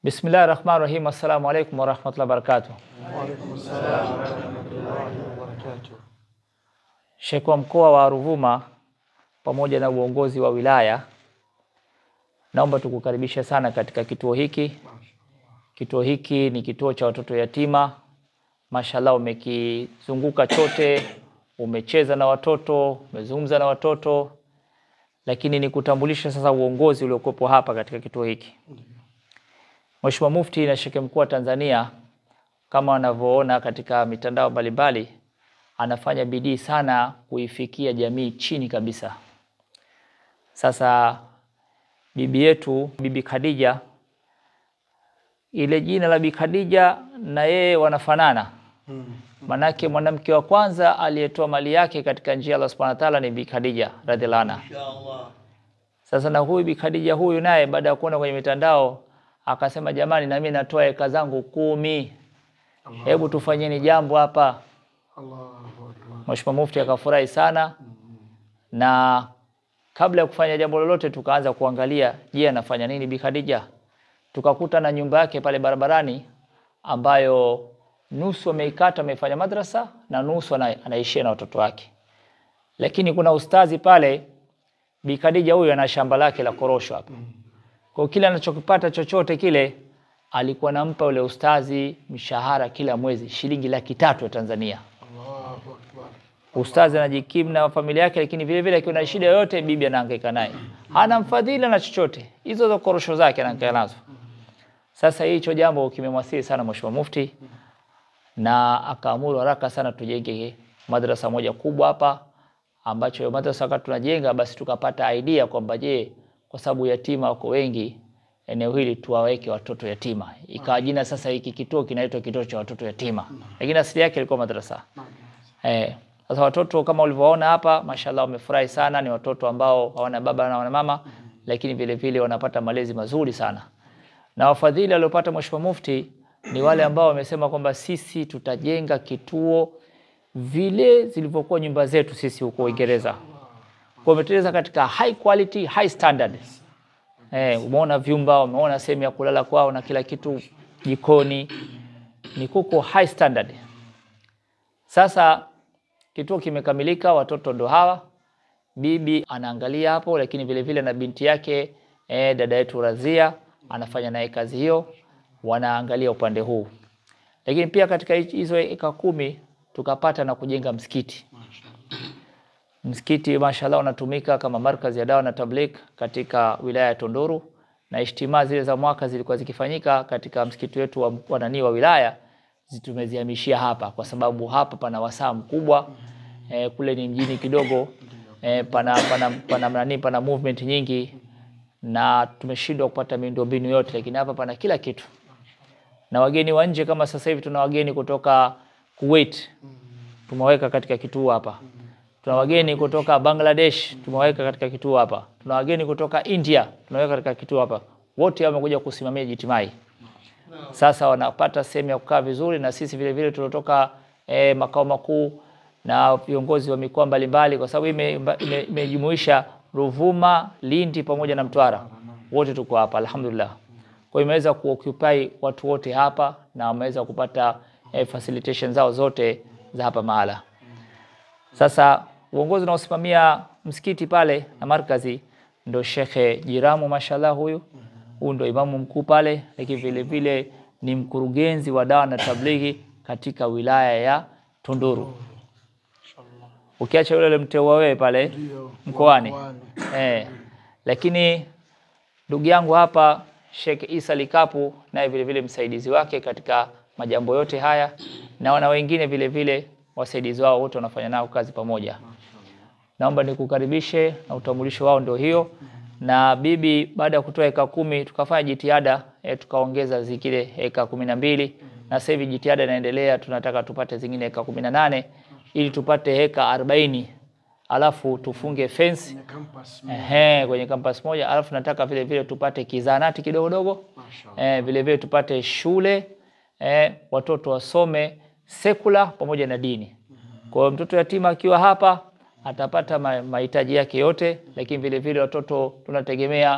Bismillahi rahmani rahim. Assalamu alaikum warahmatullahi wabarakatuh. Waalaikum salaam warahmatullahi wabarakatuh. Sheikh wa mkoa wa Ruvuma pamoja na uongozi wa wilaya, naomba tukukaribisha sana katika kituo hiki. Kituo hiki ni kituo cha watoto yatima. Mashallah, umekizunguka chote, umecheza na watoto, umezungumza na watoto, lakini nikutambulisha sasa uongozi uliokuwepo hapa katika kituo hiki. Mheshimiwa Mufti na Sheikh mkuu wa Tanzania kama wanavyoona katika mitandao mbalimbali, anafanya bidii sana kuifikia jamii chini kabisa. Sasa bibi yetu Bibi Khadija, ile jina la Bibi Khadija na yeye wanafanana, manake mwanamke wa kwanza aliyetoa mali yake katika njia ya Allah Subhanahu wa Ta'ala ni Bibi Khadija radhiallahu anha. Sasa na huyu Bibi Khadija huyu naye baada ya kuona kwenye mitandao akasema, jamani, na mimi natoa eka zangu kumi, hebu tufanyeni jambo hapa. Allahu akbar. Mheshimiwa Mufti akafurahi sana, na kabla ya kufanya jambo lolote tukaanza kuangalia, je, anafanya nini Bi Khadija? Tukakuta na nyumba yake pale barabarani ambayo nusu ameikata amefanya madrasa na nusu ana, anaishia na watoto wake, lakini kuna ustazi pale. Bi Khadija huyu ana shamba lake la korosho hapa, kwa kile anachokipata chochote kile alikuwa nampa ule ustazi mshahara kila mwezi shilingi laki tatu ya Tanzania. Allahu akbar. Ustazi anajikimu na familia yake, lakini vile vile akiwa na shida yoyote, bibi anahangaika naye, hana mfadhili na chochote, hizo za korosho zake anahangaika nazo. Sasa hicho jambo kimemwasili sana Mheshimiwa Mufti, na akaamuru haraka sana tujenge madrasa moja kubwa hapa, ambacho hiyo madrasa wakati tunajenga, basi tukapata idea kwamba je, kwa sababu yatima wako wengi eneo hili tuwaweke watoto yatima. Ikawa jina sasa hiki kituo kinaitwa kituo cha watoto yatima, lakini asili yake ilikuwa madrasa. Eh, sasa watoto kama ulivyoona hapa, mashallah wamefurahi sana. Ni watoto ambao hawana baba na hawana mama, lakini vile vile wanapata malezi mazuri sana, na wafadhili waliopata Mheshimiwa Mufti ni wale ambao wamesema kwamba sisi tutajenga kituo vile zilivyokuwa nyumba zetu sisi huko Uingereza, kwa umeteleza katika high quality, high standard. Eh, umeona vyumba, umeona sehemu ya kulala kwao na kila kitu, jikoni ni kuko high standard. Sasa kituo kimekamilika, watoto ndo hawa, bibi anaangalia hapo, lakini vile vile na binti yake eh, dada yetu Razia anafanya naye kazi hiyo, wanaangalia upande huu. Lakini pia katika hizo eka kumi tukapata na kujenga msikiti. Msikiti mashallah unatumika kama markazi ya dawa na tabligh katika wilaya ya Tunduru, na ishtimaa zile za mwaka zilikuwa zikifanyika katika msikiti wetu wa, wa nani wa wilaya tumezihamishia hapa kwa sababu hapa pana wasaa mkubwa e, kule ni mjini kidogo e, pana pana pana nani pana movement nyingi na tumeshindwa kupata miundombinu yote, lakini hapa pana kila kitu. Na wageni wa nje kama sasa hivi tuna wageni kutoka Kuwait tumeweka katika kituo hapa. Tuna wageni kutoka Bangladesh tumeweka katika kituo hapa. Tuna wageni kutoka India tumeweka katika kituo hapa. Wote wamekuja kusimamia jitimai. Sasa wanapata sehemu ya kukaa vizuri, na sisi vile vile tuliotoka eh, makao makuu na viongozi wa mikoa mbalimbali, kwa sababu imejumuisha ime, ime Ruvuma, Lindi pamoja na Mtwara, wote tuko hapa alhamdulillah. Kwa hiyo imeweza kuoccupy watu wote hapa na wameweza kupata eh, facilitation zao zote za hapa mahala. Sasa uongozi unaosimamia msikiti pale na markazi ndo Shekhe Jiramu, mashallah huyu huyu ndo imamu mkuu pale, lakini vile vile ni mkurugenzi wa dawa na tablighi katika wilaya ya Tunduru. Ukiacha yule mteua wewe pale Ndio, mkoani mkoani. eh, lakini ndugu yangu hapa Sheikh Isa Likapu naye vile vile msaidizi wake katika majambo yote haya, na wana wengine vile vile wasaidizi wao wote wanafanya nao kazi pamoja. Naomba nikukaribishe na utambulisho wao ndio hiyo na bibi, baada ya kutoa eka kumi tukafanya jitihada e, tukaongeza zingine eka kumi na mbili na sasa hivi jitihada inaendelea, tunataka tupate zingine eka kumi na nane ili tupate eka arobaini alafu tufunge fence Kwenye campus. ehe, kwenye campus moja, alafu nataka vile vile tupate kizanati kidogo dogo Mashallah. eh, vile vile tupate shule eh, watoto wasome sekula pamoja na dini. Kwa hiyo mtoto yatima akiwa hapa atapata ma- mahitaji yake yote, lakini vile vile watoto tunategemea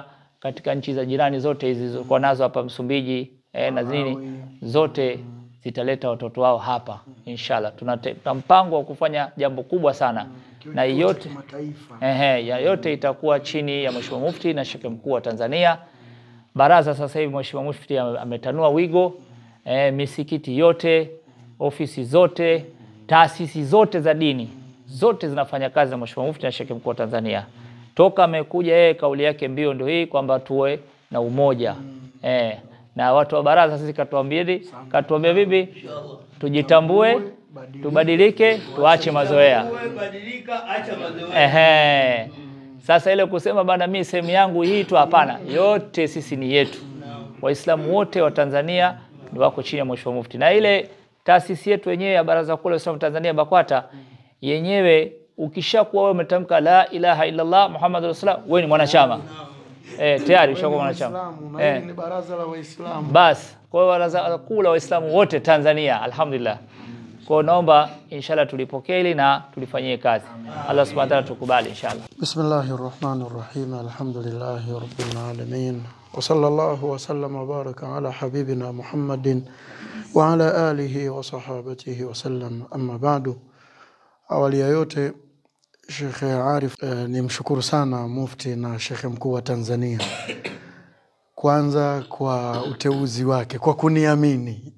katika nchi za jirani zote hizi zilizokuwa nazo hapa Msumbiji eh, na nini zote zitaleta watoto wao hapa inshallah. Tuna te- tuna mpango wa kufanya jambo kubwa sana na yote Mataifa. Ehe, ya yote itakuwa chini ya Mheshimiwa Mufti na Sheikh Mkuu wa Tanzania. Baraza sasa hivi Mheshimiwa Mufti ame- ametanua wigo e, misikiti yote, ofisi zote, taasisi zote za dini zote zinafanya kazi na Mheshimiwa Mufti na Sheikh Mkuu wa Tanzania. Toka amekuja yeye, kauli yake mbio ndio hii kwamba tuwe na umoja e, na watu wa baraza sisi katuambia katuambia bibi, tujitambue, tubadilike, tuache mazoea. Badilika, acha mazoea. Ehe. Sasa ile kusema bana, mimi sehemu yangu hii tu, hapana, yote sisi ni yetu. Waislamu wote wa Tanzania ni wako chini ya Mheshimiwa Mufti, na ile taasisi yetu yenyewe ya Baraza Kuu la Waislamu Tanzania BAKWATA yenyewe, ukishakuwa wewe umetamka la ilaha illallah Muhammadur Rasulullah, wewe ni mwanachama eh, tayari ushakuwa mwanachama Waislamu, na eh. hili ni baraza la Waislamu. Basi kwa hiyo baraza kuu la Waislamu wote Tanzania, alhamdulillah. Kwa hiyo naomba inshallah tulipokee hili na tulifanyie kazi. Allah subhanahu wa ta'ala tukubali inshallah. بسم الله الرحمن الرحيم الحمد لله رب العالمين وصلى الله وسلم وبارك على حبيبنا محمد وعلى آله وصحابته وسلم أما بعد awali ya yote Shekhe Arif eh, ni mshukuru sana mufti na shekhe mkuu wa Tanzania kwanza kwa uteuzi wake kwa kuniamini,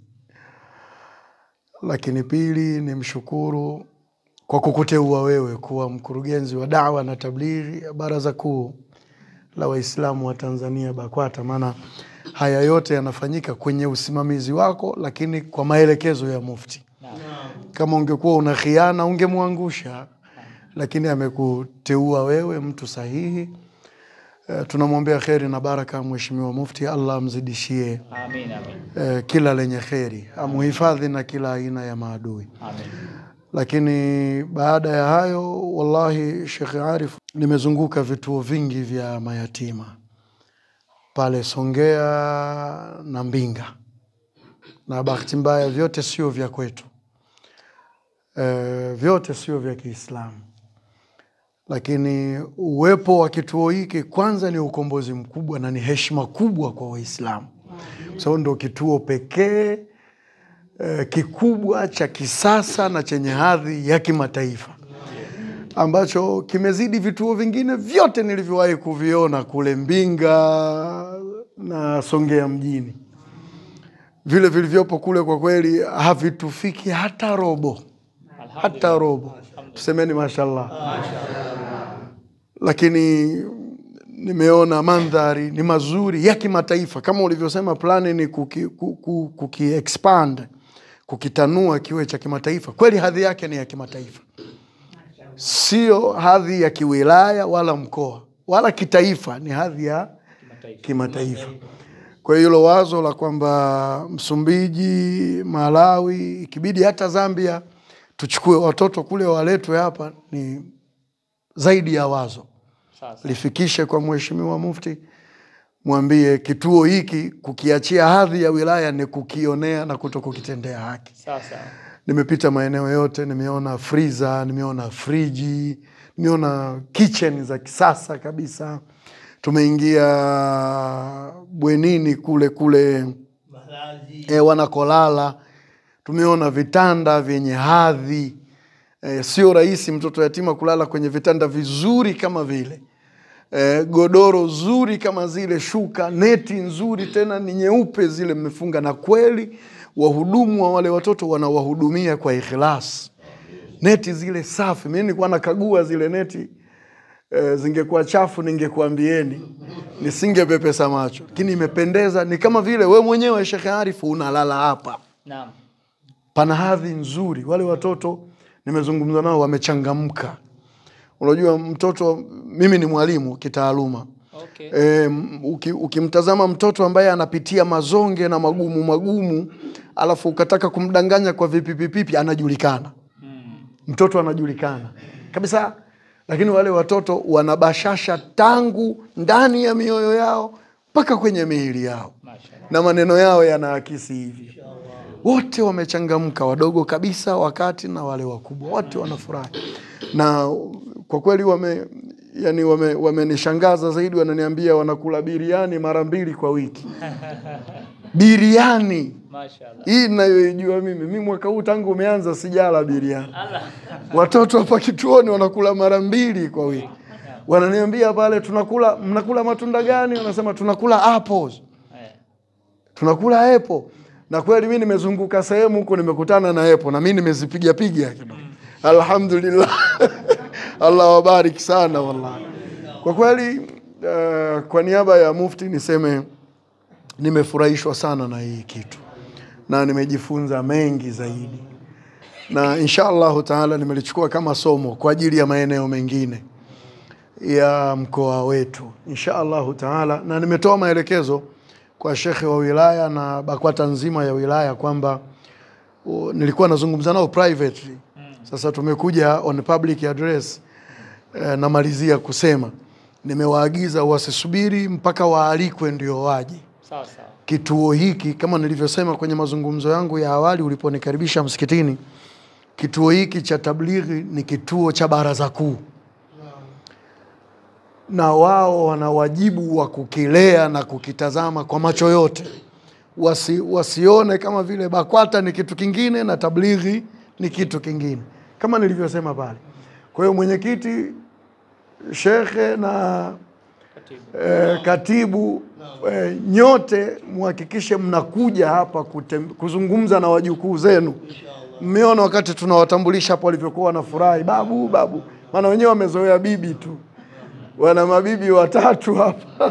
lakini pili ni mshukuru kwa kukuteua wewe kuwa mkurugenzi wa dawa na tablighi ya Baraza Kuu la Waislamu wa Tanzania BAKWATA. Maana haya yote yanafanyika kwenye usimamizi wako, lakini kwa maelekezo ya mufti. Kama ungekuwa una khiana ungemwangusha, lakini amekuteua wewe mtu sahihi. Uh, tunamwombea kheri na baraka Mheshimiwa Mufti, Allah amzidishie Amin amin. uh, kila lenye kheri, amuhifadhi na kila aina ya maadui. Amin. Lakini baada ya hayo, wallahi Sheikh Arif, nimezunguka vituo vingi vya mayatima pale Songea na Mbinga, na bahati mbaya vyote sio vya kwetu, e, vyote sio vya Kiislamu, lakini uwepo wa kituo hiki kwanza ni ukombozi mkubwa na ni heshima kubwa kwa Waislamu, kwa sababu ndio kituo pekee eh, kikubwa cha kisasa na chenye hadhi ya kimataifa ambacho kimezidi vituo vingine vyote nilivyowahi kuviona kule Mbinga na Songea mjini. Vile vilivyopo kule kwa kweli havitufiki hata robo, hata robo. Tusemeni mashallah. Lakini nimeona mandhari ni mazuri ya kimataifa, kama ulivyosema, plani ni kuki, kuki, kuki expand kukitanua kiwe cha kimataifa. Kweli hadhi yake ni ya kimataifa, sio hadhi ya kiwilaya wala mkoa wala kitaifa, ni hadhi ya kimataifa. Kwa hiyo hilo wazo la kwamba Msumbiji, Malawi, ikibidi hata Zambia tuchukue watoto kule waletwe hapa ni zaidi ya wazo. Sasa Lifikishe kwa Mheshimiwa Mufti, mwambie kituo hiki kukiachia hadhi ya wilaya ni kukionea na kuto kukitendea haki. sasa Nimepita maeneo yote, nimeona freezer, nimeona friji, nimeona kitchen za kisasa kabisa. Tumeingia bwenini kule kule Malazi. e, wanakolala, tumeona vitanda vyenye hadhi e, sio rahisi mtoto yatima kulala kwenye vitanda vizuri kama vile e, godoro zuri kama zile, shuka neti nzuri, tena ni nyeupe zile mmefunga, na kweli wahudumu wa wale watoto wanawahudumia kwa ikhlas. Neti zile safi, mi nilikuwa nakagua zile neti e, zingekuwa chafu ningekuambieni, nisingepepesa macho, lakini imependeza. Ni kama vile we mwenyewe Shekhe Arifu unalala hapa naam. pana hadhi nzuri. Wale watoto nimezungumza nao wamechangamka. Unajua mtoto, mimi ni mwalimu kitaaluma Okay. e, uki, ukimtazama mtoto ambaye anapitia mazonge na magumu magumu, alafu ukataka kumdanganya kwa vipipipipi, anajulikana mtoto anajulikana kabisa, lakini wale watoto wanabashasha tangu ndani ya mioyo yao mpaka kwenye miili yao Mashallah. na maneno yao yanaakisi hivyo. Wote wamechangamka, wadogo kabisa, wakati na wale wakubwa, wote wanafurahi na kwa kweli wame yani wame- wamenishangaza zaidi, wananiambia wanakula biriani mara mbili kwa wiki. Biriani Mashaallah. hii ninayoijua mimi, mi mwaka huu tangu umeanza sijala biriani. Allah. Watoto hapa kituoni wanakula mara mbili kwa wiki, wananiambia pale, tunakula mnakula matunda gani? Wanasema tunakula apples, Eh. tunakula apple. Na kweli mi nimezunguka sehemu huko, nimekutana na apple na mi nimezipiga piga kidogo. Alhamdulillah, Allah wabariki sana wallahi. Kwa kweli uh, kwa niaba ya Mufti niseme nimefurahishwa sana na hii kitu na nimejifunza mengi zaidi na insha Allahu taala nimelichukua kama somo kwa ajili ya maeneo mengine ya mkoa wetu insha Allahu taala, na nimetoa maelekezo kwa shekhe wa wilaya na BAKWATA nzima ya wilaya kwamba uh, nilikuwa nazungumza nao privately. Sasa tumekuja on public address eh, namalizia kusema nimewaagiza wasisubiri mpaka waalikwe ndio waje Sawa sawa. kituo hiki kama nilivyosema kwenye mazungumzo yangu ya awali uliponikaribisha msikitini, kituo hiki cha tablighi ni kituo cha baraza kuu, na wao wana wajibu wa kukilea na kukitazama kwa macho yote. Wasi, wasione kama vile BAKWATA ni kitu kingine na tablighi ni kitu kingine, kama nilivyosema pale. Kwa hiyo mwenyekiti, shekhe na eh, katibu eh, nyote muhakikishe mnakuja hapa kutem, kuzungumza na wajukuu zenu. Mmeona wakati tunawatambulisha hapo walivyokuwa wanafurahi, babu babu, maana wenyewe wamezoea bibi tu, wana mabibi watatu hapa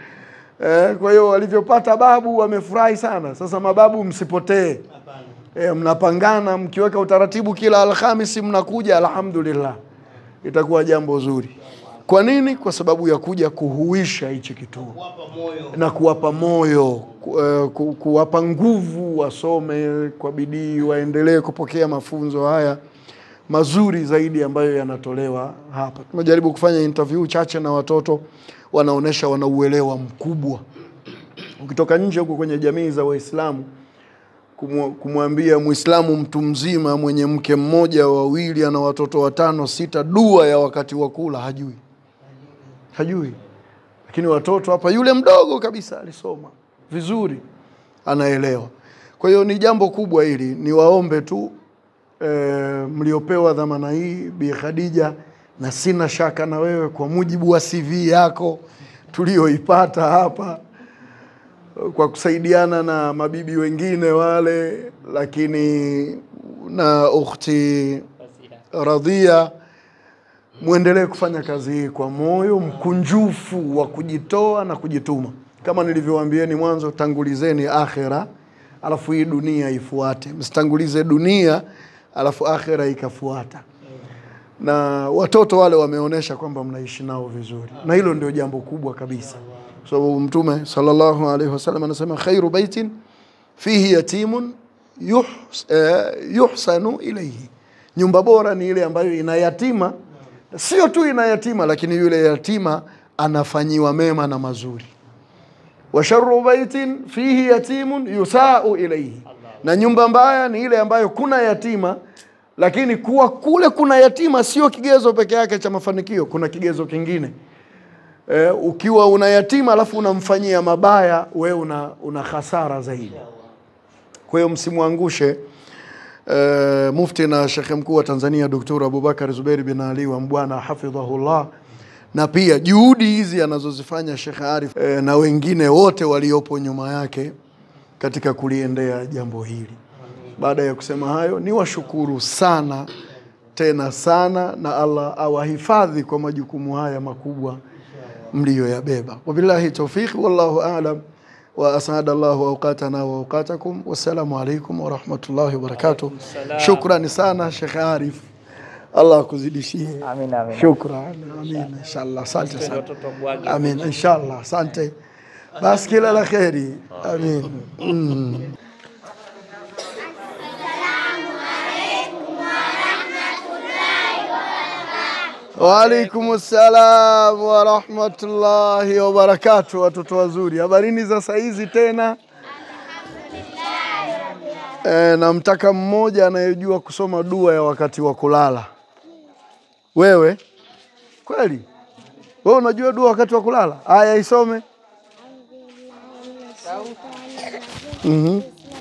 eh, kwa hiyo walivyopata babu wamefurahi sana. Sasa mababu, msipotee eh, mnapangana, mkiweka utaratibu, kila Alhamisi mnakuja, alhamdulillah, itakuwa jambo zuri. Kwa nini? Kwa sababu ya kuja kuhuisha hichi kituo Wapa moyo. na kuwapa moyo ku, eh, ku, kuwapa nguvu wasome kwa bidii, waendelee kupokea mafunzo haya mazuri zaidi ambayo yanatolewa hapa. Tumejaribu kufanya interview chache na watoto, wanaonyesha wana uelewa mkubwa. Ukitoka nje huko kwenye jamii za Waislamu kumwa- kumwambia Muislamu mtu mzima mwenye mke mmoja wawili, ana watoto watano sita, dua ya wakati wa kula hajui, hajui lakini watoto hapa, yule mdogo kabisa alisoma vizuri, anaelewa. Kwa hiyo ni jambo kubwa hili, niwaombe tu e, mliopewa dhamana hii, Bi Khadija, na sina shaka na wewe kwa mujibu wa CV yako tulioipata hapa kwa kusaidiana na mabibi wengine wale, lakini na ukhti Radhia, mwendelee kufanya kazi hii kwa moyo mkunjufu wa kujitoa na kujituma. Kama nilivyowaambieni mwanzo, tangulizeni akhera, alafu hii dunia ifuate. Msitangulize dunia alafu akhera ikafuata. Na watoto wale wameonyesha kwamba mnaishi nao vizuri, na hilo ndio jambo kubwa kabisa, kwa sababu Mtume sallallahu alaihi wasallam anasema khairu baitin fihi yatimun yuhs, eh, yuhsanu ilaihi, nyumba bora ni ile ambayo ina yatima, sio tu ina yatima, lakini yule yatima anafanyiwa mema na mazuri. wa sharru baitin fihi yatimun yusau ilaihi, na nyumba mbaya ni ile ambayo kuna yatima, lakini kuwa kule kuna yatima sio kigezo peke yake cha mafanikio, kuna kigezo kingine eh, ukiwa una yatima alafu unamfanyia mabaya, we una, una hasara zaidi. Kwa hiyo msimwangushe eh, Mufti na Shekhe Mkuu wa Tanzania Dr. Abubakar Zuberi bin Ali wa Mbwana hafidhahullah, na pia juhudi hizi anazozifanya Shekhe Arif eh, na wengine wote waliopo nyuma yake katika kuliendea jambo hili. Baada ya kusema hayo, ni washukuru sana tena sana, na Allah awahifadhi kwa majukumu haya makubwa mliyoyabeba. Wabillahi taufiq, wallahu a'lam wa asada Allahu awqatana wa awqatakum. Wassalamu alaikum wa rahmatullahi wa barakatuh. salam. Shukrani sana Sheikh Arif, Allah akuzidishie. Amin, amin. Shukran, amin, inshallah. Asante sana. Watoto mbwage. Amin, inshallah. Asante. Basi kila la kheri. Amin. Mm. Waalaikum salam wa rahmatullahi wa barakatuh, watoto wazuri, habarini za saizi tena. E, namtaka mmoja anayejua kusoma dua ya wakati wa kulala. Wewe kweli? Wewe unajua dua wakati wa kulala? Aya, isome. Mhm.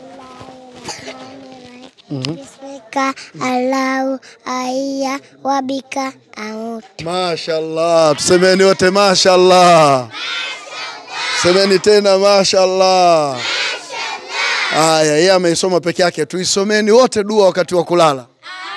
Bismika Allahu aiya wabika amutu. Mashallah, tusemeni wote mashallah. Semeni tena mashallah. Haya, yeye ameisoma peke yake, tuisomeni wote dua wakati wa kulala.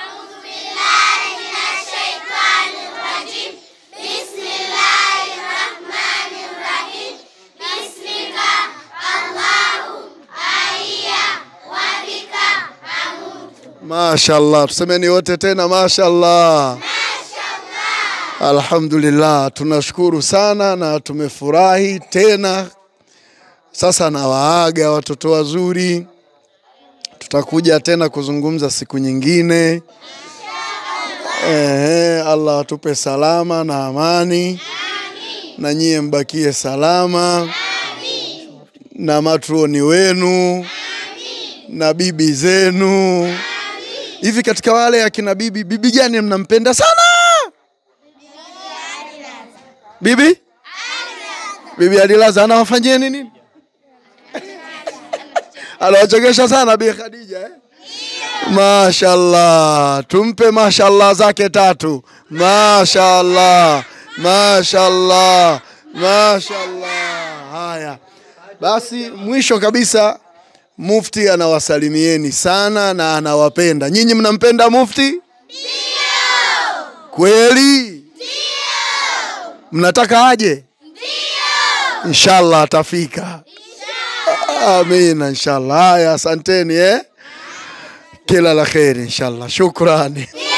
Mashallah, tusemeni wote tena mashallah. Alhamdulillah, tunashukuru sana na tumefurahi tena. Sasa nawaaga watoto wazuri, tutakuja tena kuzungumza siku nyingine. Ehe, Allah atupe salama na amani, na nyie mbakie salama na matroni wenu na bibi zenu. Hivi katika wale akina bibi, bibi gani mnampenda sana? Bibi bibi Adilaza anawafanyieni nini? Anawachekesha sana Bi Khadija eh? Mashallah, tumpe mashallah zake tatu. Mashallah, mashallah, mashallah. Haya basi, mwisho kabisa, Mufti anawasalimieni sana na anawapenda. Nyinyi mnampenda Mufti? Ndio. Kweli? Mnataka aje? Ndio. Inshallah atafika. Amina, inshallah. Haya, asanteni eh. Kila la kheri inshallah. Shukrani.